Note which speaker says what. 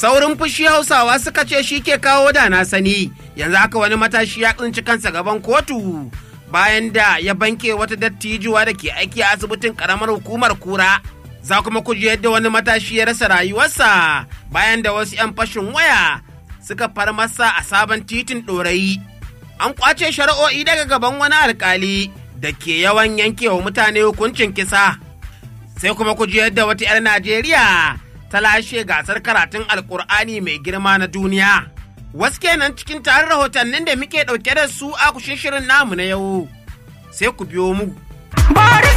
Speaker 1: saurin fushi hausawa suka ce shi ke kawo da na sani yanzu haka wani matashi ya tsinci kansa gaban kotu bayan da ya banke wata dattijuwa da ke aiki a asibitin karamar hukumar kura za kuma ku ji yadda wani matashi ya rasa rayuwarsa bayan da wasu 'yan fashin waya suka far masa a sabon titin ɗorayi an kwace shari'o'i daga gaban wani alkali da ke yawan yankewa mutane hukuncin kisa sai kuma ku ji yadda wata 'yar najeriya ta lashe gasar karatun alkur'ani mai girma na duniya wasu kenan cikin tarin rahotannin da muke ɗauke da su a kushin shirin namu na yau sai ku biyo mu